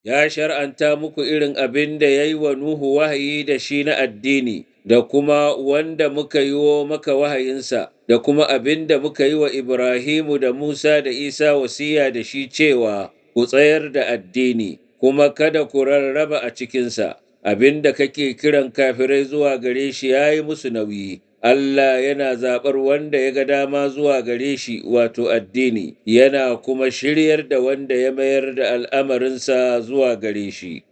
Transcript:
ya shar'anta muku irin abin da ya yi wa Nuhu wahayi da shi na addini, da kuma wanda muka yi wa maka wahayinsa, da kuma abin da muka yi wa Ibrahimu da Musa da Isa wasiya da shi cewa ku tsayar da addini, kuma kada ku rarraba a cikinsa, abin da kake kiran kafirai zuwa gare shi ya yi musu nauyi. Allah yana zaɓar wanda ya ga dama zuwa gare shi wato addini, yana kuma shiryar da wanda ya mayar da al'amarinsa zuwa gare shi.